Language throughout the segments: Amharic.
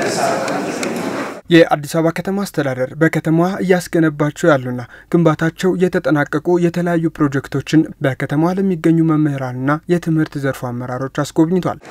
የአዲስ አበባ ከተማ አስተዳደር በከተማዋ እያስገነባቸው ያሉና ግንባታቸው የተጠናቀቁ የተለያዩ ፕሮጀክቶችን በከተማዋ ለሚገኙ መምህራንና የትምህርት ዘርፉ አመራሮች አስጎብኝቷል።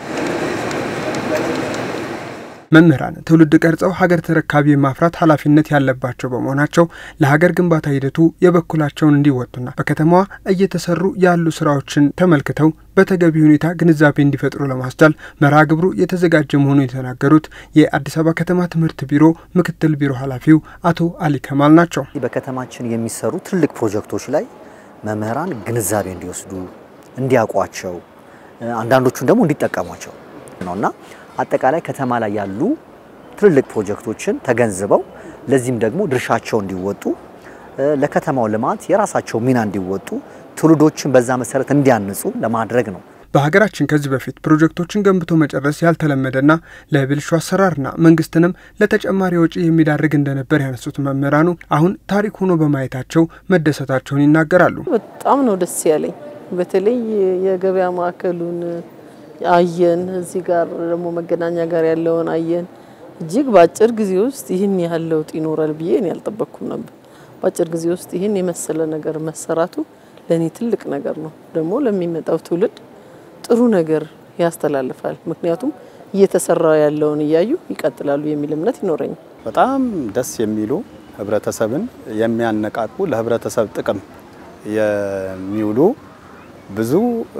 መምህራን ትውልድ ቀርጸው ሀገር ተረካቢ የማፍራት ኃላፊነት ያለባቸው በመሆናቸው ለሀገር ግንባታ ሂደቱ የበኩላቸውን እንዲወጡና በከተማዋ እየተሰሩ ያሉ ስራዎችን ተመልክተው በተገቢ ሁኔታ ግንዛቤ እንዲፈጥሩ ለማስቻል መርሃ ግብሩ የተዘጋጀ መሆኑን የተናገሩት የአዲስ አበባ ከተማ ትምህርት ቢሮ ምክትል ቢሮ ኃላፊው አቶ አሊ ከማል ናቸው። በከተማችን የሚሰሩ ትልቅ ፕሮጀክቶች ላይ መምህራን ግንዛቤ እንዲወስዱ እንዲያውቋቸው፣ አንዳንዶቹን ደግሞ እንዲጠቀሟቸው ነውና አጠቃላይ ከተማ ላይ ያሉ ትልልቅ ፕሮጀክቶችን ተገንዝበው ለዚህም ደግሞ ድርሻቸው እንዲወጡ ለከተማው ልማት የራሳቸው ሚና እንዲወጡ ትውልዶችን በዛ መሰረት እንዲያንጹ ለማድረግ ነው። በሀገራችን ከዚህ በፊት ፕሮጀክቶችን ገንብቶ መጨረስ ያልተለመደና ለብልሹ አሰራርና መንግስትንም ለተጨማሪ ወጪ የሚዳርግ እንደነበር ያነሱት መምህራኑ አሁን ታሪክ ሆኖ በማየታቸው መደሰታቸውን ይናገራሉ። በጣም ነው ደስ ያለኝ። በተለይ የገበያ ማዕከሉን አየን። እዚህ ጋር ደግሞ መገናኛ ጋር ያለውን አየን። እጅግ በአጭር ጊዜ ውስጥ ይህን ያህል ለውጥ ይኖራል ብዬ እኔ አልጠበቅኩም ነበር። በአጭር ጊዜ ውስጥ ይህን የመሰለ ነገር መሰራቱ ለእኔ ትልቅ ነገር ነው። ደግሞ ለሚመጣው ትውልድ ጥሩ ነገር ያስተላልፋል። ምክንያቱም እየተሰራ ያለውን እያዩ ይቀጥላሉ የሚል እምነት ይኖረኛል። በጣም ደስ የሚሉ ህብረተሰብን የሚያነቃቁ ለህብረተሰብ ጥቅም የሚውሉ ብዙ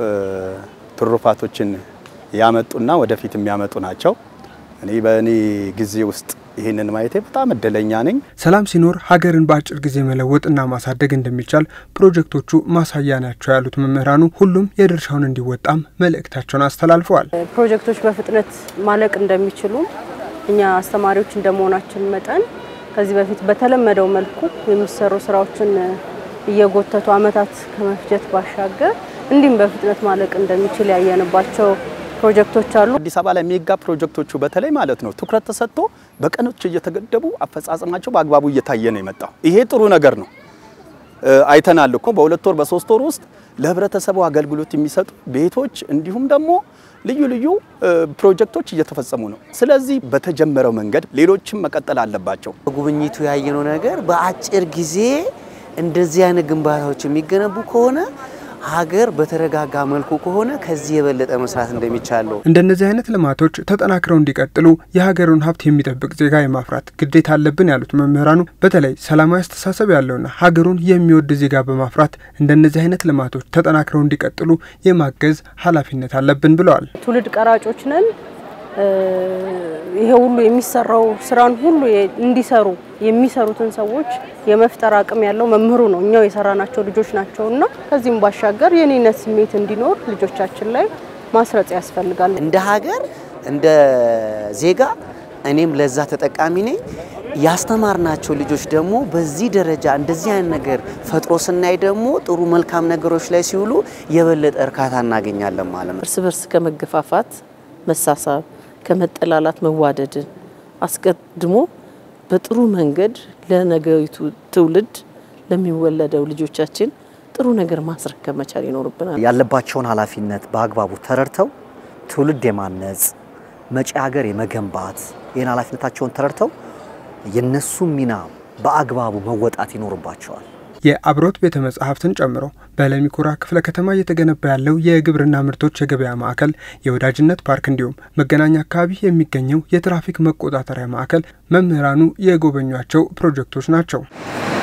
ትሩፋቶችን ያመጡና ወደፊት የሚያመጡ ናቸው። እኔ በእኔ ጊዜ ውስጥ ይህንን ማየቴ በጣም እድለኛ ነኝ። ሰላም ሲኖር ሀገርን በአጭር ጊዜ መለወጥና ማሳደግ እንደሚቻል ፕሮጀክቶቹ ማሳያ ናቸው ያሉት መምህራኑ ሁሉም የድርሻውን እንዲወጣም መልእክታቸውን አስተላልፈዋል። ፕሮጀክቶች በፍጥነት ማለቅ እንደሚችሉ እኛ አስተማሪዎች እንደመሆናችን መጠን ከዚህ በፊት በተለመደው መልኩ የሚሰሩ ስራዎችን እየጎተቱ አመታት ከመፍጀት ባሻገር እንዲሁም በፍጥነት ማለቅ እንደሚችል ያየንባቸው ፕሮጀክቶች አሉ። አዲስ አበባ ላይ ሜጋ ፕሮጀክቶቹ በተለይ ማለት ነው ትኩረት ተሰጥቶ በቀኖች እየተገደቡ አፈጻጸማቸው በአግባቡ እየታየ ነው የመጣው። ይሄ ጥሩ ነገር ነው። አይተናል እኮ በሁለት ወር በሶስት ወር ውስጥ ለህብረተሰቡ አገልግሎት የሚሰጡ ቤቶች እንዲሁም ደግሞ ልዩ ልዩ ፕሮጀክቶች እየተፈጸሙ ነው። ስለዚህ በተጀመረው መንገድ ሌሎችም መቀጠል አለባቸው። ጉብኝቱ ያየነው ነገር በአጭር ጊዜ እንደዚህ አይነት ግንባታዎች የሚገነቡ ከሆነ ሀገር በተረጋጋ መልኩ ከሆነ ከዚህ የበለጠ መስራት እንደሚቻል ነው። እንደነዚህ አይነት ልማቶች ተጠናክረው እንዲቀጥሉ የሀገሩን ሀብት የሚጠብቅ ዜጋ የማፍራት ግዴታ አለብን ያሉት መምህራኑ በተለይ ሰላማዊ አስተሳሰብ ያለውና ሀገሩን የሚወድ ዜጋ በማፍራት እንደነዚህ አይነት ልማቶች ተጠናክረው እንዲቀጥሉ የማገዝ ኃላፊነት አለብን ብለዋል። ትውልድ ቀራጮች ነን። ይሄ ሁሉ የሚሰራው ስራን ሁሉ እንዲሰሩ የሚሰሩትን ሰዎች የመፍጠር አቅም ያለው መምህሩ ነው። እኛው የሰራናቸው ልጆች ናቸውና ከዚህም ባሻገር የኔነት ስሜት እንዲኖር ልጆቻችን ላይ ማስረጽ ያስፈልጋል። እንደ ሀገር እንደ ዜጋ እኔም ለዛ ተጠቃሚ ነኝ። ያስተማርናቸው ልጆች ደግሞ በዚህ ደረጃ እንደዚህ አይነት ነገር ፈጥሮ ስናይ ደግሞ ጥሩ መልካም ነገሮች ላይ ሲውሉ የበለጠ እርካታ እናገኛለን ማለት ነው። እርስ በርስ ከመገፋፋት መሳሳብ ከመጠላላት መዋደድን አስቀድሞ በጥሩ መንገድ ለነገይቱ ትውልድ ለሚወለደው ልጆቻችን ጥሩ ነገር ማስረከብ መቻል ይኖርብናል። ያለባቸውን ኃላፊነት በአግባቡ ተረድተው ትውልድ የማነጽ መጪ ሀገር የመገንባት ይህን ኃላፊነታቸውን ተረድተው የነሱ ሚና በአግባቡ መወጣት ይኖርባቸዋል። የአብሮት ቤተ መጻሕፍትን ጨምሮ በለሚኩራ ክፍለ ከተማ እየተገነባ ያለው የግብርና ምርቶች የገበያ ማዕከል፣ የወዳጅነት ፓርክ እንዲሁም መገናኛ አካባቢ የሚገኘው የትራፊክ መቆጣጠሪያ ማዕከል መምህራኑ የጎበኟቸው ፕሮጀክቶች ናቸው።